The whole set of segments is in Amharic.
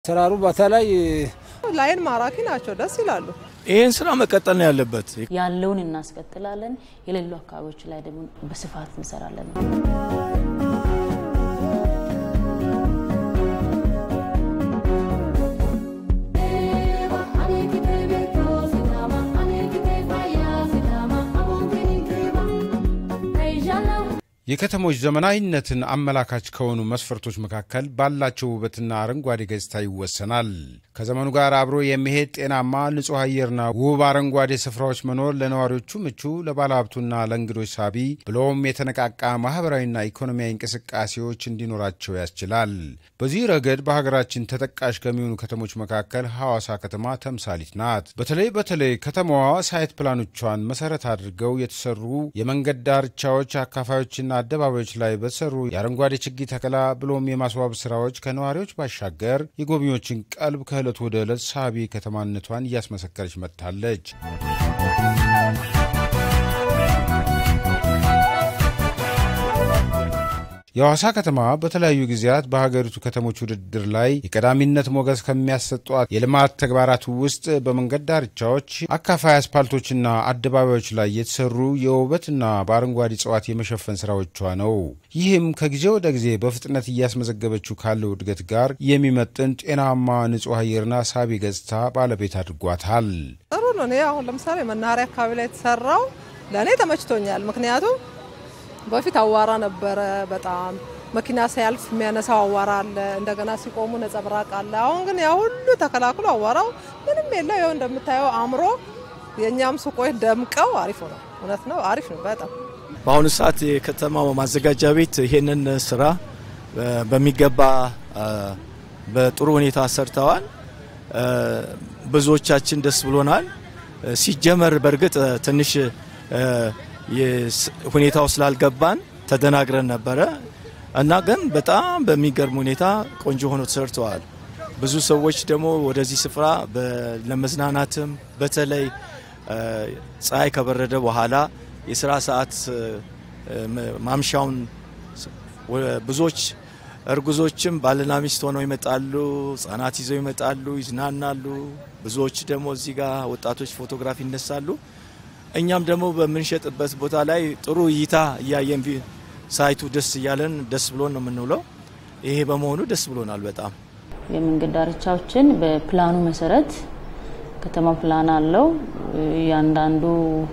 ስራሩ በተለይ ላይን ማራኪ ናቸው፣ ደስ ይላሉ። ይህን ስራ መቀጠል ነው ያለበት። ያለውን እናስቀጥላለን። የሌሉ አካባቢዎች ላይ ደግሞ በስፋት እንሰራለን። የከተሞች ዘመናዊነትን አመላካች ከሆኑ መስፈርቶች መካከል ባላቸው ውበትና አረንጓዴ ገጽታ ይወሰናል። ከዘመኑ ጋር አብሮ የሚሄድ ጤናማ ንጹሕ አየርና ውብ አረንጓዴ ስፍራዎች መኖር ለነዋሪዎቹ ምቹ፣ ለባለሀብቱና ለእንግዶች ሳቢ ብሎም የተነቃቃ ማህበራዊና ኢኮኖሚያዊ እንቅስቃሴዎች እንዲኖራቸው ያስችላል። በዚህ ረገድ በሀገራችን ተጠቃሽ ከሚሆኑ ከተሞች መካከል ሐዋሳ ከተማ ተምሳሊት ናት። በተለይ በተለይ ከተማዋ ሳይት ፕላኖቿን መሰረት አድርገው የተሰሩ የመንገድ ዳርቻዎች አካፋዮችና አደባባዮች ላይ በተሰሩ የአረንጓዴ ችግኝ ተከላ ብሎም የማስዋብ ስራዎች ከነዋሪዎች ባሻገር የጎብኚዎችን ቀልብ ከዕለት ወደ ዕለት ሳቢ ከተማነቷን እያስመሰከረች መጥታለች። የሐዋሳ ከተማ በተለያዩ ጊዜያት በሀገሪቱ ከተሞች ውድድር ላይ የቀዳሚነት ሞገስ ከሚያሰጧት የልማት ተግባራት ውስጥ በመንገድ ዳርቻዎች፣ አካፋይ አስፓልቶችና አደባባዮች ላይ የተሰሩ የውበትና በአረንጓዴ እጽዋት የመሸፈን ስራዎቿ ነው። ይህም ከጊዜ ወደ ጊዜ በፍጥነት እያስመዘገበችው ካለው እድገት ጋር የሚመጥን ጤናማ ንጹሕ አየርና ሳቢ ገጽታ ባለቤት አድርጓታል። ጥሩ ነው። እኔ አሁን ለምሳሌ መናኸሪያ አካባቢ ላይ የተሰራው ለእኔ ተመችቶኛል። ምክንያቱም በፊት አዋራ ነበረ። በጣም መኪና ሲያልፍ የሚያነሳው አዋራ አለ። እንደገና ሲቆሙ ነጸብራቅ አለ። አሁን ግን ያ ሁሉ ተከላክሎ አዋራው ምንም የለ። ይኸው እንደምታየው አምሮ የእኛም ሱቆች ደምቀው አሪፍ ነው። እውነት ነው፣ አሪፍ ነው በጣም በአሁኑ ሰዓት የከተማው ማዘጋጃ ቤት ይሄንን ስራ በሚገባ በጥሩ ሁኔታ ሰርተዋል። ብዙዎቻችን ደስ ብሎናል። ሲጀመር በእርግጥ ትንሽ ሁኔታው ስላልገባን ተደናግረን ነበረ እና ግን በጣም በሚገርም ሁኔታ ቆንጆ ሆኖ ተሰርተዋል። ብዙ ሰዎች ደግሞ ወደዚህ ስፍራ ለመዝናናትም በተለይ ፀሐይ ከበረደ በኋላ የስራ ሰዓት ማምሻውን ብዙዎች እርጉዞችም ባልና ሚስት ሆነው ይመጣሉ፣ ህጻናት ይዘው ይመጣሉ፣ ይዝናናሉ። ብዙዎች ደግሞ እዚህ ጋር ወጣቶች ፎቶግራፊ ይነሳሉ። እኛም ደግሞ በምንሸጥበት ቦታ ላይ ጥሩ እይታ እያየን ሳይቱ ደስ እያለን ደስ ብሎን ነው የምንውለው። ይሄ በመሆኑ ደስ ብሎናል በጣም። የመንገድ ዳርቻዎችን በፕላኑ መሰረት ከተማ ፕላን አለው። እያንዳንዱ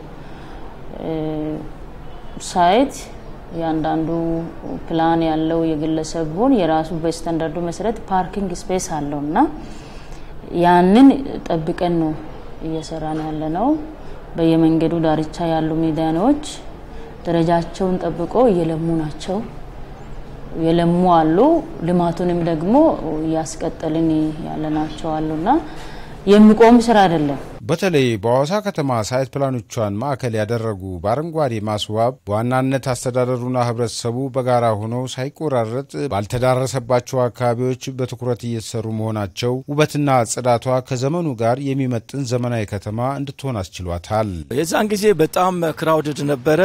ሳይት እያንዳንዱ ፕላን ያለው የግለሰቡን የራሱ በስታንዳርዱ መሰረት ፓርኪንግ ስፔስ አለው እና ያንን ጠብቀን ነው እየሰራን ያለ ነው። በየመንገዱ ዳርቻ ያሉ ሜዳኖች ደረጃቸውን ጠብቆ እየለሙ ናቸው። የለሙ አሉ። ልማቱንም ደግሞ እያስቀጠልን ያለናቸው አሉና የሚቆም ስራ አይደለም። በተለይ በሐዋሳ ከተማ ሳይት ፕላኖቿን ማዕከል ያደረጉ በአረንጓዴ ማስዋብ በዋናነት አስተዳደሩና ሕብረተሰቡ በጋራ ሆነው ሳይቆራረጥ ባልተዳረሰባቸው አካባቢዎች በትኩረት እየተሰሩ መሆናቸው ውበትና ጽዳቷ ከዘመኑ ጋር የሚመጥን ዘመናዊ ከተማ እንድትሆን አስችሏታል። የዛን ጊዜ በጣም ክራውድድ ነበረ።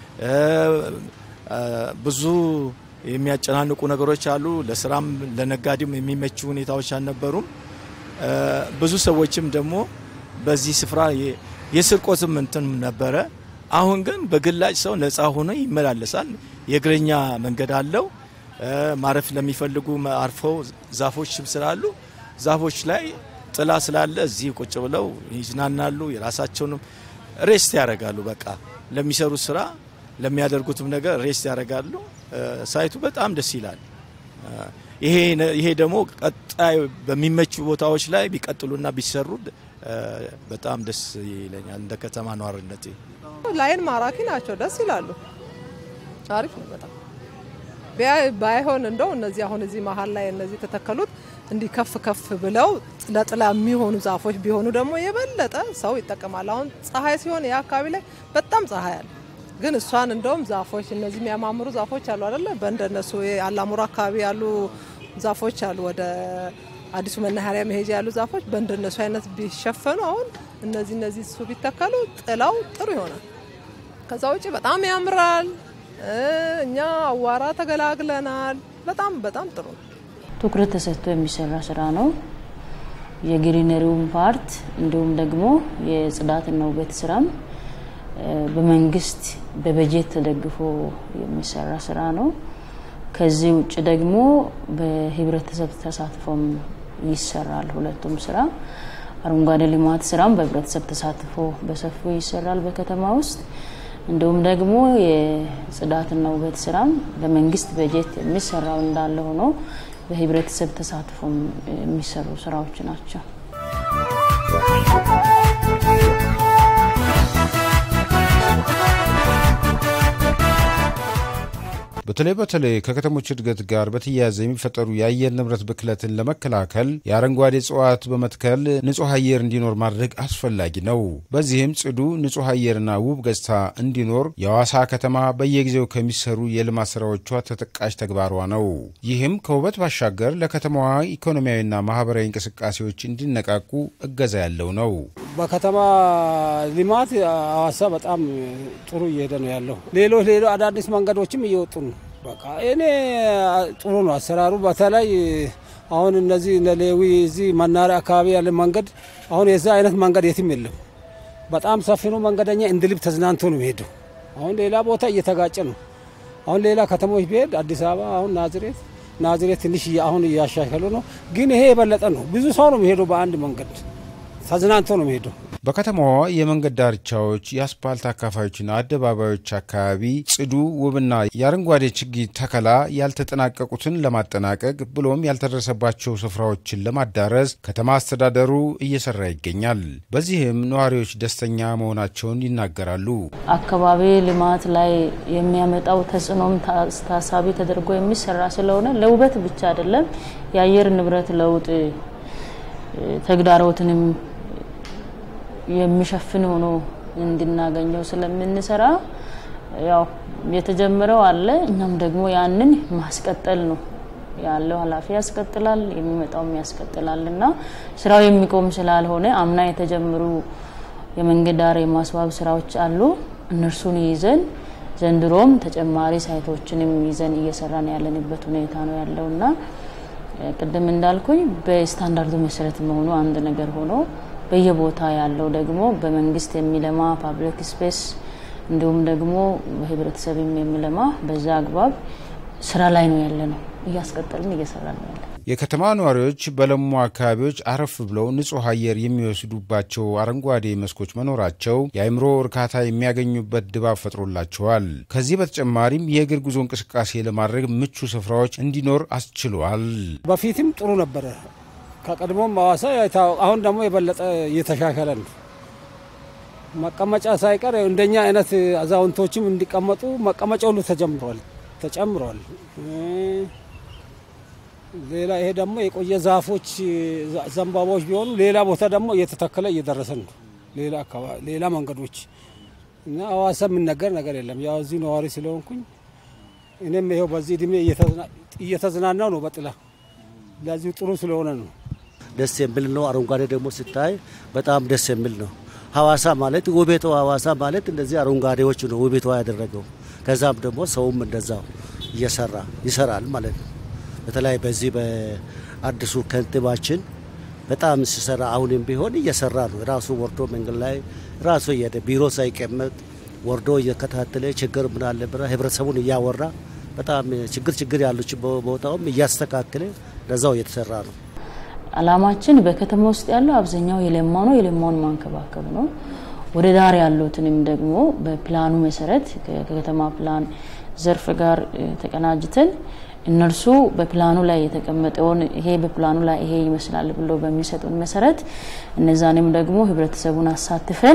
ብዙ የሚያጨናንቁ ነገሮች አሉ። ለስራም ለነጋዴም የሚመቹ ሁኔታዎች አልነበሩም። ብዙ ሰዎችም ደግሞ በዚህ ስፍራ የስርቆትም እንትን ነበረ። አሁን ግን በግላጭ ሰው ነፃ ሆኖ ይመላለሳል። የእግረኛ መንገድ አለው። ማረፍ ለሚፈልጉ አርፈው ዛፎችም ስላሉ ዛፎች ላይ ጥላ ስላለ እዚህ ቁጭ ብለው ይዝናናሉ። የራሳቸውንም ሬስት ያደርጋሉ። በቃ ለሚሰሩት ስራ ለሚያደርጉትም ነገር ሬስት ያደርጋሉ። ሳይቱ በጣም ደስ ይላል። ይሄ ደግሞ ቀጣይ በሚመቹ ቦታዎች ላይ ቢቀጥሉና ቢሰሩ በጣም ደስ ይለኛል። እንደ ከተማ ነዋሪነቴ ላይን ማራኪ ናቸው፣ ደስ ይላሉ። አሪፍ ነው በጣም ባይሆን እንደው እነዚህ አሁን እዚህ መሀል ላይ እነዚህ የተተከሉት እንዲህ ከፍ ከፍ ብለው ለጥላ የሚሆኑ ዛፎች ቢሆኑ ደግሞ የበለጠ ሰው ይጠቀማል። አሁን ፀሐይ ሲሆን ያ አካባቢ ላይ በጣም ፀሐይ አለ። ግን እሷን እንደውም ዛፎች እነዚህ የሚያማምሩ ዛፎች አሉ አይደለ? በእንደነሱ አላሙራ አካባቢ ያሉ ዛፎች አሉ። ወደ አዲሱ መናኸሪያ መሄጃ ያሉ ዛፎች በእንደነሱ አይነት ቢሸፈኑ አሁን እነዚህ እነዚህ እሱ ቢተከሉ ጥላው ጥሩ ይሆናል። ከዛ ውጭ በጣም ያምራል። እኛ አዋራ ተገላግለናል። በጣም በጣም ጥሩ ነው። ትኩረት ተሰጥቶ የሚሰራ ስራ ነው። የግሪነሪውን ፓርት እንዲሁም ደግሞ የጽዳትና ውበት ስራም በመንግስት በበጀት ተደግፎ የሚሰራ ስራ ነው። ከዚህ ውጭ ደግሞ በህብረተሰብ ተሳትፎም ይሰራል። ሁለቱም ስራ አረንጓዴ ልማት ስራም በህብረተሰብ ተሳትፎ በሰፊው ይሰራል በከተማ ውስጥ። እንዲሁም ደግሞ የጽዳትና ውበት ስራም በመንግስት በጀት የሚሰራው እንዳለ ሆኖ በህብረተሰብ ተሳትፎም የሚሰሩ ስራዎች ናቸው። በተለይ በተለይ ከከተሞች እድገት ጋር በተያያዘ የሚፈጠሩ የአየር ንብረት ብክለትን ለመከላከል የአረንጓዴ እጽዋት በመትከል ንጹህ አየር እንዲኖር ማድረግ አስፈላጊ ነው። በዚህም ጽዱ ንጹህ አየርና ውብ ገጽታ እንዲኖር የሐዋሳ ከተማ በየጊዜው ከሚሰሩ የልማት ስራዎቿ ተጠቃሽ ተግባሯ ነው። ይህም ከውበት ባሻገር ለከተማዋ ኢኮኖሚያዊና ማህበራዊ እንቅስቃሴዎች እንዲነቃቁ እገዛ ያለው ነው። በከተማ ልማት ሐዋሳ በጣም ጥሩ እየሄደ ነው ያለው። ሌሎች ሌሎ አዳዲስ መንገዶችም እየወጡ ነው። በቃ እኔ ጥሩ ነው አሰራሩ። በተለይ አሁን እነዚህ ሌዊ እዚህ መናሪያ አካባቢ ያለ መንገድ አሁን የዛ አይነት መንገድ የትም የለም። በጣም ሰፊ ነው። መንገደኛ እንደ ልብ ተዝናንቶ ነው የሚሄደው። አሁን ሌላ ቦታ እየተጋጨ ነው። አሁን ሌላ ከተሞች ቢሄድ አዲስ አበባ አሁን ናዝሬት ናዝሬት ትንሽ አሁን እያሻሻሉ ነው፣ ግን ይሄ የበለጠ ነው። ብዙ ሰው ነው የሚሄደው በአንድ መንገድ ተዝናንቶ ነው የሚሄደው። በከተማዋ የመንገድ ዳርቻዎች፣ የአስፓልት አካፋዮችና አደባባዮች አካባቢ ጽዱ ውብና የአረንጓዴ ችግኝ ተከላ ያልተጠናቀቁትን ለማጠናቀቅ ብሎም ያልተደረሰባቸው ስፍራዎችን ለማዳረስ ከተማ አስተዳደሩ እየሰራ ይገኛል። በዚህም ነዋሪዎች ደስተኛ መሆናቸውን ይናገራሉ። አካባቢ ልማት ላይ የሚያመጣው ተጽዕኖም ታሳቢ ተደርጎ የሚሰራ ስለሆነ ለውበት ብቻ አይደለም የአየር ንብረት ለውጥ ተግዳሮትንም የሚሸፍን ሆኖ እንድናገኘው ስለምንሰራ ያው የተጀመረው አለ። እኛም ደግሞ ያንን ማስቀጠል ነው ያለው ኃላፊ ያስቀጥላል፣ የሚመጣውም ያስቀጥላል እና ስራው የሚቆም ስላልሆነ አምና የተጀመሩ የመንገድ ዳር የማስዋብ ስራዎች አሉ። እነርሱን ይዘን ዘንድሮም ተጨማሪ ሳይቶችንም ይዘን እየሰራን ያለንበት ሁኔታ ነው ያለው እና ቅድም እንዳልኩኝ በስታንዳርዱ መሰረት መሆኑ አንድ ነገር ሆኖ በየቦታ ያለው ደግሞ በመንግስት የሚለማ ፓብሊክ ስፔስ እንዲሁም ደግሞ በህብረተሰብም የሚለማ በዛ አግባብ ስራ ላይ ነው ያለ ነው። እያስቀጠልን እየሰራ ነው ያለ የከተማ ነዋሪዎች በለሙ አካባቢዎች አረፍ ብለው ንጹህ አየር የሚወስዱባቸው አረንጓዴ መስኮች መኖራቸው የአእምሮ እርካታ የሚያገኙበት ድባብ ፈጥሮላቸዋል። ከዚህ በተጨማሪም የእግር ጉዞ እንቅስቃሴ ለማድረግ ምቹ ስፍራዎች እንዲኖር አስችሏል። በፊትም ጥሩ ነበረ ከቀድሞም ሐዋሳ አሁን ደግሞ የበለጠ እየተሻሻለ ነው። መቀመጫ ሳይቀር እንደኛ አይነት አዛውንቶችም እንዲቀመጡ መቀመጫ ሁሉ ተጀምሯል ተጨምሯል። ሌላ ይሄ ደግሞ የቆየ ዛፎች ዘንባባዎች ቢሆኑ ሌላ ቦታ ደግሞ እየተተከለ እየደረሰ ነው። ሌላ አካባቢ ሌላ መንገዶች እና ሐዋሳ የምነገር ነገር የለም። ያው እዚህ ነዋሪ ስለሆንኩኝ እኔም ይኸው በዚህ እድሜ እየተዝናናው ነው በጥላ ለዚሁ ጥሩ ስለሆነ ነው። ደስ የሚል ነው። አረንጓዴ ደግሞ ስታይ በጣም ደስ የሚል ነው። ሐዋሳ ማለት ውቤቷ ሐዋሳ ማለት እንደዚህ አረንጓዴዎች ነው ውቤቷ ያደረገው። ከዛም ደግሞ ሰውም እንደዛው እየሰራ ይሰራል ማለት ነው። በተለይ በዚህ በአዲሱ ከንቲባችን በጣም ሲሰራ አሁንም ቢሆን እየሰራ ነው። ራሱ ወርዶ መንገድ ላይ ራሱ እየሄደ ቢሮ ሳይቀመጥ ወርዶ እየከታተለ ችግር ምን አለ ብራ ህብረተሰቡን እያወራ በጣም ችግር ችግር ያሉች ቦታውም እያስተካከለ ለዛው እየተሰራ ነው። አላማችን በከተማ ውስጥ ያለው አብዛኛው የለማ ነው። የለማውን ማንከባከብ ነው። ወደ ዳር ያሉትንም ደግሞ በፕላኑ መሰረት ከከተማ ፕላን ዘርፍ ጋር ተቀናጅተን እነርሱ በፕላኑ ላይ የተቀመጠውን ይሄ በፕላኑ ላይ ይሄ ይመስላል ብሎ በሚሰጡን መሰረት እነዛንም ደግሞ ህብረተሰቡን አሳትፈን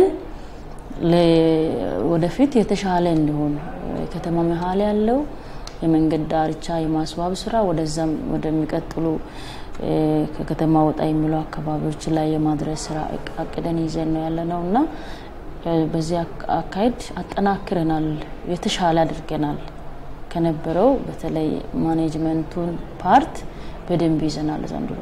ወደፊት የተሻለ እንዲሆን ከተማ መሀል ያለው የመንገድ ዳርቻ የማስዋብ ስራ ወደዛም ወደሚቀጥሉ ከከተማ ወጣ የሚሉ አካባቢዎች ላይ የማድረስ ስራ አቅደን ይዘን ነው ያለ ነው እና በዚህ አካሄድ አጠናክረናል፣ የተሻለ አድርገናል። ከነበረው በተለይ ማኔጅመንቱን ፓርት በደንብ ይዘናል ዘንድሮ።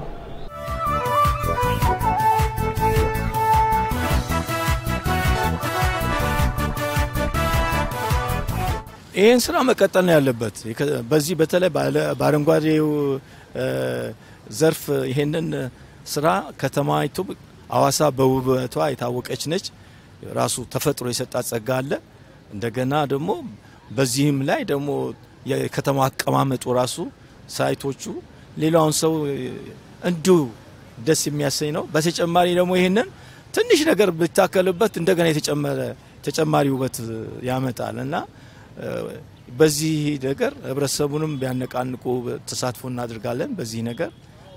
ይህን ስራ መቀጠል ነው ያለበት። በዚህ በተለይ በአረንጓዴው ዘርፍ ይሄንን ስራ ከተማይቱ አዋሳ በውበቷ የታወቀች ነች። ራሱ ተፈጥሮ የሰጣት ጸጋ አለ። እንደገና ደግሞ በዚህም ላይ ደግሞ የከተማ አቀማመጡ ራሱ ሳይቶቹ ሌላውን ሰው እንዲሁ ደስ የሚያሰኝ ነው። በተጨማሪ ደግሞ ይህንን ትንሽ ነገር ብታከልበት እንደገና የተጨመረ ተጨማሪ ውበት ያመጣል እና በዚህ ነገር ህብረተሰቡንም ቢያነቃንቁ ተሳትፎ እናድርጋለን። በዚህ ነገር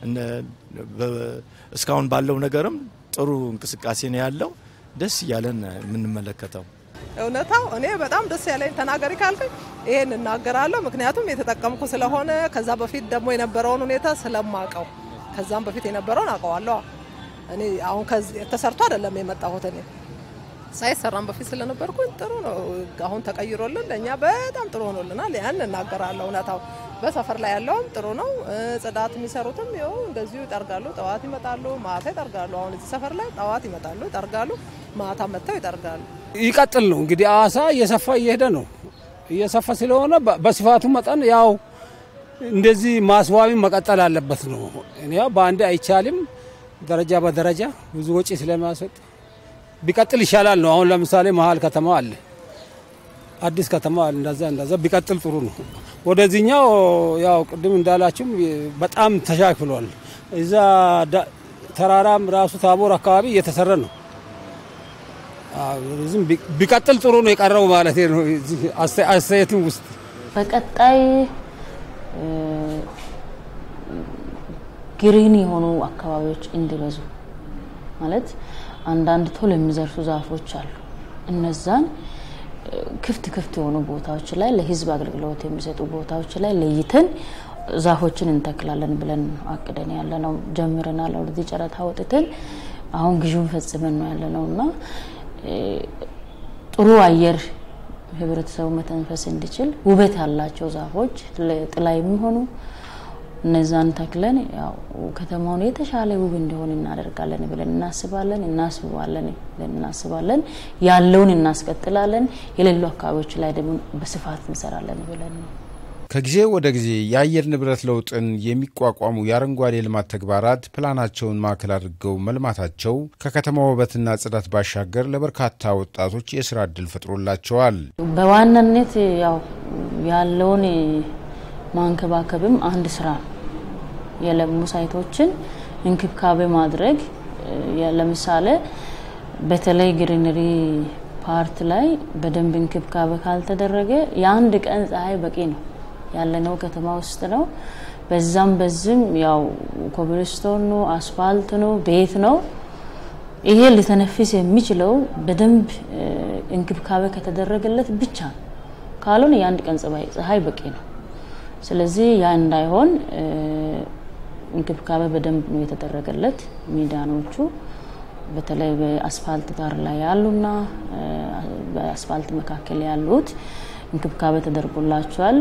እስካሁን ባለው ነገርም ጥሩ እንቅስቃሴ ነው ያለው። ደስ እያለን የምንመለከተው እውነታው እኔ በጣም ደስ ያለኝ ተናገሪ ካልከኝ ይሄን እናገራለሁ። ምክንያቱም የተጠቀምኩ ስለሆነ ከዛ በፊት ደግሞ የነበረውን ሁኔታ ስለማቀው ከዛም በፊት የነበረውን አውቀዋለሁ። እኔ አሁን ተሰርቶ አይደለም የመጣሁት እኔ ሳይሰራም በፊት ስለነበርኩኝ ጥሩ ነው። አሁን ተቀይሮልን ለእኛ በጣም ጥሩ ሆኖልናል። ያን እናገራለሁ። እውነታው በሰፈር ላይ ያለውም ጥሩ ነው። ጽዳት የሚሰሩትም ይኸው እንደዚሁ ይጠርጋሉ። ጠዋት ይመጣሉ፣ ማታ ይጠርጋሉ። አሁን እዚህ ሰፈር ላይ ጠዋት ይመጣሉ፣ ይጠርጋሉ፣ ማታ መጥተው ይጠርጋሉ። ይቀጥል ነው እንግዲህ አዋሳ እየሰፋ እየሄደ ነው። እየሰፋ ስለሆነ በስፋቱ መጠን ያው እንደዚህ ማስዋቢ መቀጠል አለበት ነው። እኔ ያው በአንድ አይቻልም። ደረጃ በደረጃ ብዙ ወጪ ስለሚያስወጥ ቢቀጥል ይሻላል ነው። አሁን ለምሳሌ መሀል ከተማ አለ፣ አዲስ ከተማ አለ። እንደዛ እንደዛ ቢቀጥል ጥሩ ነው። ወደዚህኛው ያው ቅድም እንዳላችሁም በጣም ተሻክሏል። እዛ ተራራም ራሱ ታቦር አካባቢ እየተሰራ ነው። ዝም ቢቀጥል ጥሩ ነው የቀረው ማለት ነው። አስተያየትም ውስጥ በቀጣይ ግሪን የሆኑ አካባቢዎች እንዲበዙ ማለት አንዳንድ ቶሎ የሚዘርሱ ዛፎች አሉ። እነዛን ክፍት ክፍት የሆኑ ቦታዎች ላይ ለህዝብ አገልግሎት የሚሰጡ ቦታዎች ላይ ለይተን ዛፎችን እንተክላለን ብለን አቅደን ያለ ነው። ጀምረናል። ወደዚህ ጨረታ ወጥተን አሁን ግዥውን ፈጽመን ነው ያለ ነው እና ጥሩ አየር ህብረተሰቡ መተንፈስ እንዲችል ውበት ያላቸው ዛፎች ለጥላ የሚሆኑ እነዛን ተክለን ያው ከተማውን የተሻለ ውብ እንዲሆን እናደርጋለን ብለን እናስባለን እናስባለን ብለን እናስባለን። ያለውን እናስቀጥላለን። የሌሉ አካባቢዎች ላይ ደግሞ በስፋት እንሰራለን ብለን ነው። ከጊዜ ወደ ጊዜ የአየር ንብረት ለውጥን የሚቋቋሙ የአረንጓዴ ልማት ተግባራት ፕላናቸውን ማዕከል አድርገው መልማታቸው ከከተማ ውበትና ጽዳት ባሻገር ለበርካታ ወጣቶች የስራ እድል ፈጥሮላቸዋል። በዋናነት ያው ያለውን ማንከባከብም አንድ ስራ ነው። የለሙ ሳይቶችን እንክብካቤ ማድረግ ለምሳሌ በተለይ ግሪነሪ ፓርት ላይ በደንብ እንክብካቤ ካልተደረገ የአንድ ቀን ፀሐይ በቂ ነው። ያለነው ከተማ ውስጥ ነው። በዛም በዝም ያው ኮብልስቶን ነው፣ አስፋልት ነው፣ ቤት ነው። ይሄ ሊተነፍስ የሚችለው በደንብ እንክብካቤ ከተደረገለት ብቻ ነው። ካልሆነ የአንድ ቀን ፀሐይ በቂ ነው። ስለዚህ ያ እንዳይሆን እንክብካቤ በደንብ ነው የተደረገለት። ሚዳኖቹ በተለይ በአስፋልት ዳር ላይ ያሉና በአስፋልት መካከል ያሉት እንክብካቤ ተደርጎላቸዋል።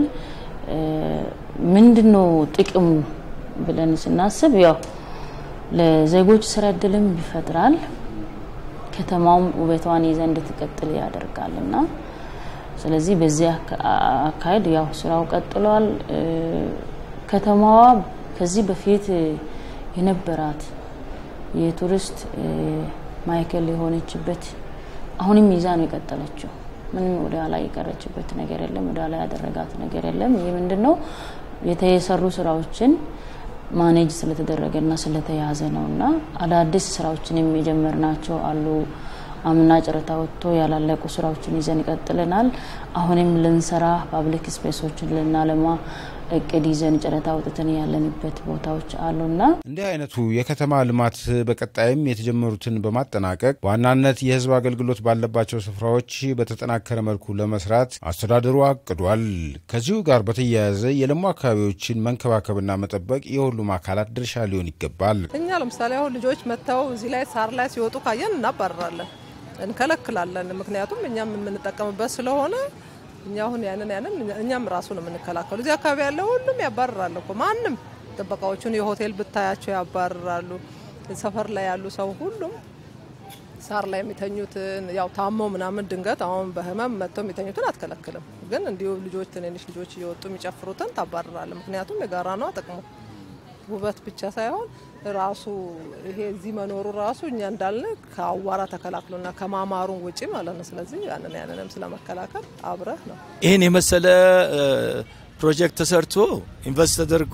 ምንድን ነው ጥቅሙ ብለን ስናስብ ያው ለዜጎች ስራ እድልም ይፈጥራል። ከተማውም ውበቷን ይዘ እንድትቀጥል ያደርጋል እና ስለዚህ በዚህ አካሄድ ያው ስራው ቀጥሏል። ከተማዋ ከዚህ በፊት የነበራት የቱሪስት ማዕከል የሆነችበት አሁንም ይዛ ነው የቀጠለችው። ምንም ወደ ኋላ የቀረችበት ነገር የለም። ወደ ኋላ ያደረጋት ነገር የለም። ይህ ምንድን ነው የተሰሩ ስራዎችን ማኔጅ ስለተደረገና ስለተያዘ ነው እና አዳዲስ ስራዎችን የጀመርናቸው አሉ። አምና ጨረታ ወጥቶ ያላለቁ ስራዎችን ይዘን ይቀጥለናል። አሁንም ልንሰራ ፓብሊክ ስፔሶችን ልናለማ እቅድ ይዘን ጨረታ ወጥተን ያለንበት ቦታዎች አሉና እንዲህ አይነቱ የከተማ ልማት በቀጣይም የተጀመሩትን በማጠናቀቅ በዋናነት የሕዝብ አገልግሎት ባለባቸው ስፍራዎች በተጠናከረ መልኩ ለመስራት አስተዳደሩ አቅዷል። ከዚሁ ጋር በተያያዘ የለሙ አካባቢዎችን መንከባከብና መጠበቅ የሁሉም አካላት ድርሻ ሊሆን ይገባል። እኛ ለምሳሌ አሁን ልጆች መጥተው እዚህ ላይ ሳር ላይ ሲወጡ ካየን እናባረራለን፣ እንከለክላለን። ምክንያቱም እኛም የምንጠቀምበት ስለሆነ እኛ አሁን ያንን ያንን እኛም ራሱ ነው የምንከላከሉ። እዚህ አካባቢ ያለ ሁሉም ያባርራል እኮ ማንም ጥበቃዎቹን የሆቴል ብታያቸው ያባርራሉ። ሰፈር ላይ ያሉ ሰው ሁሉም ሳር ላይ የሚተኙትን ያው ታመው ምናምን ድንገት አሁን በህመም መጥተው የሚተኙትን አትከለክልም። ግን እንዲሁ ልጆች ትንንሽ ልጆች እየወጡ የሚጨፍሩትን ታባርራለ። ምክንያቱም የጋራ ነው ጥቅሙ። ውበት ብቻ ሳይሆን ራሱ ይሄ እዚህ መኖሩ ራሱ እኛ እንዳልን ከአዋራ ተከላክሎና ከማማሩን ውጪ ማለት ነው። ስለዚህ ያንን ያንንም ስለመከላከል አብረህ ነው ይህን የመሰለ ፕሮጀክት ተሰርቶ ኢንቨስት ተደርጎ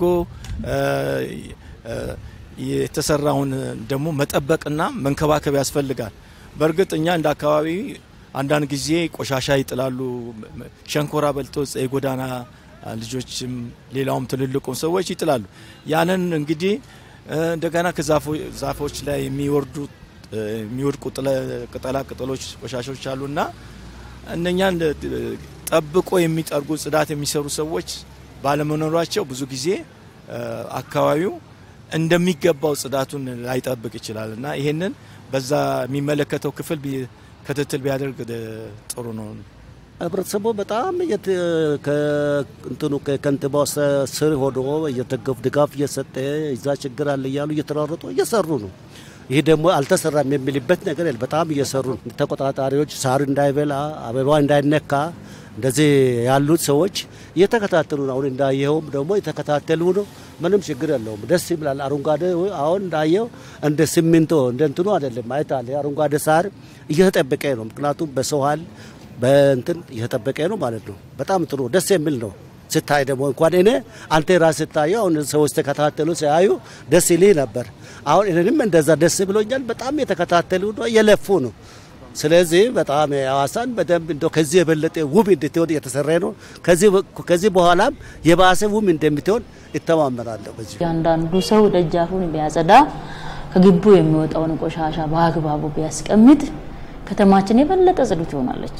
የተሰራውን ደግሞ መጠበቅና መንከባከብ ያስፈልጋል። በእርግጥ እኛ እንደ አካባቢ አንዳንድ ጊዜ ቆሻሻ ይጥላሉ። ሸንኮራ በልቶ የጎዳና ልጆችም ሌላውም ትልልቁም ሰዎች ይጥላሉ። ያንን እንግዲህ እንደገና ከዛፎች ላይ የሚወርዱ የሚወድቁ ቅጠላ ቅጠሎች ቆሻሾች አሉና እነኛን ጠብቆ የሚጠርጉ ጽዳት የሚሰሩ ሰዎች ባለመኖራቸው ብዙ ጊዜ አካባቢው እንደሚገባው ጽዳቱን ላይጠብቅ ይችላል እና ይሄንን በዛ የሚመለከተው ክፍል ክትትል ቢያደርግ ጥሩ ነው። ህብረተሰቡ በጣም እንትኑ ከከንቲባው ስር ሆኖ እየተገፉ ድጋፍ እየሰጠ እዛ ችግር አለ እያሉ እየተሯሯጡ እየሰሩ ነው። ይህ ደግሞ አልተሰራም የሚልበት ነገር የለም። በጣም እየሰሩ ነው። ተቆጣጣሪዎች ሳር እንዳይበላ አበባ እንዳይነካ እንደዚህ ያሉት ሰዎች እየተከታተሉ ነው። አሁን እንዳየኸውም ደግሞ የተከታተሉ ነው። ምንም ችግር የለውም። ደስ ይብላል። አረንጓዴ አሁን እንዳየው እንደ ሲሚንቶ እንደ እንትኑ አይደለም። ማየት አለ አረንጓዴ ሳር እየተጠበቀ ነው። ምክንያቱም በሰው ኃይል በእንትን እየተጠበቀ ነው ማለት ነው። በጣም ጥሩ ደስ የሚል ነው። ስታይ ደግሞ እንኳን እኔ አንተ ራስ ስታየው አሁን ሰዎች ተከታተሉ ሲያዩ ደስ ይልህ ነበር። አሁን እኔንም እንደዛ ደስ ብሎኛል። በጣም የተከታተሉ ነው፣ እየለፉ ነው። ስለዚህ በጣም ሀዋሳን በደንብ እንደው ከዚህ የበለጠ ውብ እንድትሆን እየተሰራ ነው። ከዚህ በኋላም የባሰ ውብ እንደምትሆን ይተማመናለሁ። በዚህ እያንዳንዱ ሰው ደጃፉን ቢያጸዳ፣ ከግቡ የሚወጣውን ቆሻሻ በአግባቡ ቢያስቀምጥ ከተማችን የበለጠ ጽዱ ትሆናለች።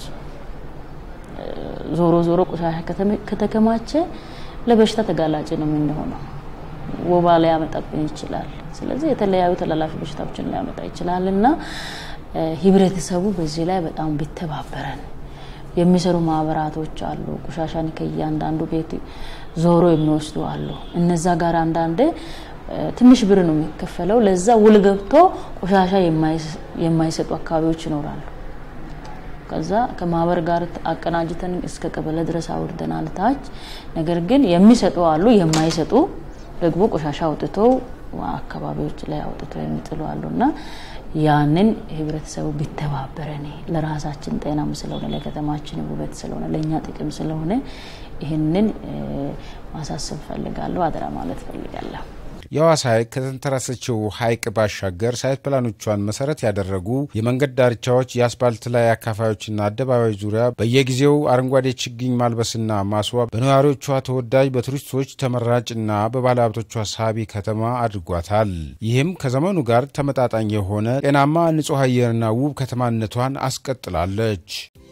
ዞሮ ዞሮ ቆሻሻ ከተከማቸ ለበሽታ ተጋላጭ ነው የምንሆነው። ወባ ሊያመጣብን ይችላል። ስለዚህ የተለያዩ ተላላፊ በሽታዎችን ሊያመጣ ይችላል እና ህብረተሰቡ በዚህ ላይ በጣም ቢተባበረን የሚሰሩ ማህበራቶች አሉ። ቆሻሻን ከእያንዳንዱ ቤት ዞሮ የሚወስዱ አሉ። እነዛ ጋር አንዳንዴ ትንሽ ብር ነው የሚከፈለው። ለዛ ውል ገብቶ ቆሻሻ የማይሰጡ አካባቢዎች ይኖራሉ። ከዛ ከማህበር ጋር አቀናጅተን እስከ ቀበሌ ድረስ አውርደናል ታች። ነገር ግን የሚሰጡ አሉ፣ የማይሰጡ ደግሞ ቆሻሻ አውጥተው አካባቢዎች ላይ አውጥተው የሚጥሉ አሉና ያንን ህብረተሰቡ ቢተባበረን ለራሳችን ጤናም ስለሆነ ለከተማችን ውበት ስለሆነ ለእኛ ጥቅም ስለሆነ ይህንን ማሳሰብ ፈልጋለሁ፣ አደራ ማለት ፈልጋለሁ። የሐዋሳ ሐይቅ ከተንተራሰችው ሐይቅ ባሻገር ሳይት ፕላኖቿን መሰረት ያደረጉ የመንገድ ዳርቻዎች፣ የአስፓልት ላይ አካፋዮችና አደባባዮች ዙሪያ በየጊዜው አረንጓዴ ችግኝ ማልበስና ማስዋብ በነዋሪዎቿ ተወዳጅ፣ በቱሪስቶች ተመራጭና በባለሀብቶቿ ሳቢ ከተማ አድርጓታል። ይህም ከዘመኑ ጋር ተመጣጣኝ የሆነ ጤናማ ንጹሕ አየርና ውብ ከተማነቷን አስቀጥላለች።